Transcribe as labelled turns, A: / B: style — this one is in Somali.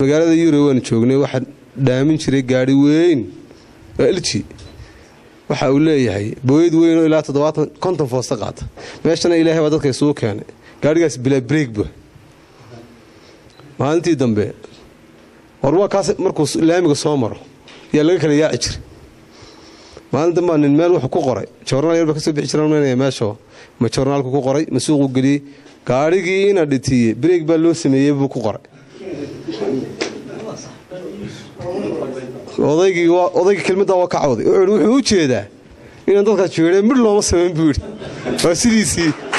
A: magaalada yurub waanu joognay waxaa dhaamin jiray gaari weyn oo elji waxa uu leeyahay booyad weyn oo ilaa toddobaatan konton foosta qaata meeshana ilaahay baa dadka isugu keenay gaarigaas bilaa breegba maalintii dambe war waa kaas markuu laamiga soo maro yaa laga kala yaaci jiray maalin dambaa nin meel wuxuu ku qoray jornaal yar ba kasoo bixi jiran meesho ma jornaalku ku qoray ma suuqu geliyey gaarigii ina dhitiiye breeg baa loo sameeyey buu ku qoray odaygii odaygii kelmaddaa waa ka cawday wuxuu u jeedaa inaan dadkaas jeedheen midh looma samayn buu yidhi waa sidiisii